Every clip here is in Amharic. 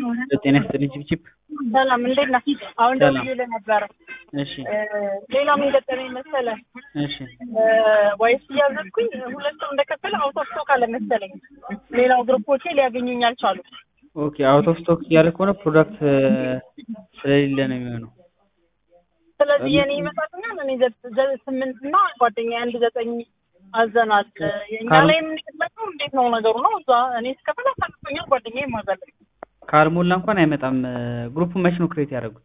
ጤና ይስጥልኝ ቺፕቺፕ። ሰላም እንዴት ነህ? አሁን ሰላም። ደውዬልህ ነበረ። እሺ ሌላ ምን ገጠመኝ መሰለህ? እሺ ወይስ እያዘዝኩኝ ሁለት ሰው እንደከፈለ አውት ኦፍ ስቶክ አለ መሰለኝ። ሌላው ግሩፖቼ ሊያገኙኝ አልቻሉ። ኦኬ አውት ኦፍ ስቶክ እያለ ከሆነ ፕሮዳክት ስለሌለ ነው የሚሆነው። ስለዚህ የኔ ይመጣልኛል። እኔ ዘ- ዘ- ስምንት እና ጓደኛ አንድ ዘጠኝ አዘናል። እኛ ካር- ላይ የምንቀመጠው እንዴት ነው ነገሩ ነው? እዛ እኔ እስከፈለ አሳልፎኛል። ጓደኛ ይማዛለኝ ካልሞላ እንኳን አይመጣም። ግሩፑን መች ነው ክሬት ያደረጉት?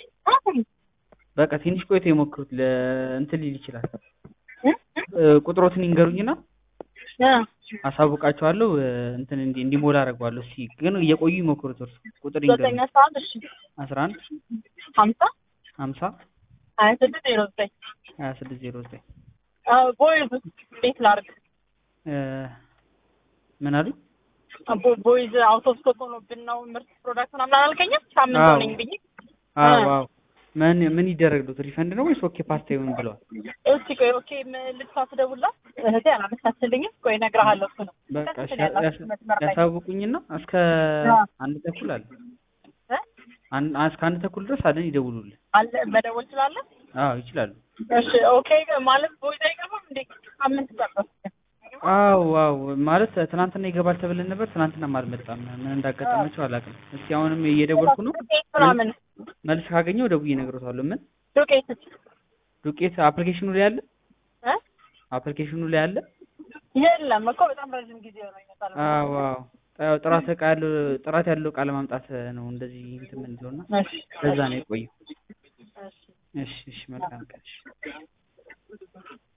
በቃ ትንሽ ቆይቶ የሞክሩት ለ- እንትን ሊል ይችላል። እ፣ ቁጥሮትን ይንገሩኝና አሳውቃቸዋለሁ። እ፣ እንትን እንዲ እንዲሞላ አደርገዋለሁ። እስኪ ግን እየቆዩ ይሞክሩት። እርሱ ቁጥር ዘጠኝ ይንገሩኝ። አስራ አንድ እሺ አስራ አንድ ሀምሳ ሀምሳ ሀያ ስድስት ዜሮ ዘጠኝ ሀያ ስድስት ዜሮ ዘጠኝ ቦይዝ እንዴት ላድርግ? እ፣ ምን አሉ? ቦ- ቦይዝ አውት ኦፍ ስቶክ ሆኖብን ነው ምርት ፕሮዳክት ምናምን አላልከኝም? ሳምንት አዎ። ሆነኝ ብዬ አዎ እ። አዎ። ምን ምን ይደረግሉት? ሪፈንድ ነው ወይስ ኦኬ ፓስታ ይሁን ብለዋል? እስቲ ቆይ ኦኬ ም- ልብሷ ትደውልላት እህቴ አላነሳችልኝም። ቆይ እነግርሃለሁ። እሱ ነው በቃ እሺ፣ ደስ ይላል። ያስ- መስመር ላይ ያሳውቁኝና እስከ አዎ። አንድ ተኩል አለ እ? አን- እስከ አንድ ተኩል ድረስ አለን ይደውሉልን። አለ መደወል ትችላለህ? አዎ ይችላሉ። እሺ ኦኬ ማለት ቦይዝ አይገባም እንዴ? ሳምንት ጠበቅ አዎ አዎ ማለት ትናንትና ይገባል ተብለን ነበር። ትናንትናም አልመጣም። ምን እንዳጋጠማቸው አላውቅም። እስኪ አሁንም እየደወልኩ ነው። ዱቄት ምናምን መልስ ካገኘው ደውዬ እነግሮታለሁ። ምን ዱቄት ዱቄት አፕሊኬሽኑ ላይ አለ? እ? አፕሊኬሽኑ ላይ አለ? የለም እኮ በጣም ረዥም ጊዜ ነው ይመጣል። አዎ አዎ። ያው ጥራት እቃ ያለው ጥራት ያለው እቃ ለማምጣት ነው እንደዚህ እንትን የምንለውና እሺ ለዛ ነው የቆየው። እሺ እሺ እሺ መልካም ቀን። እሺ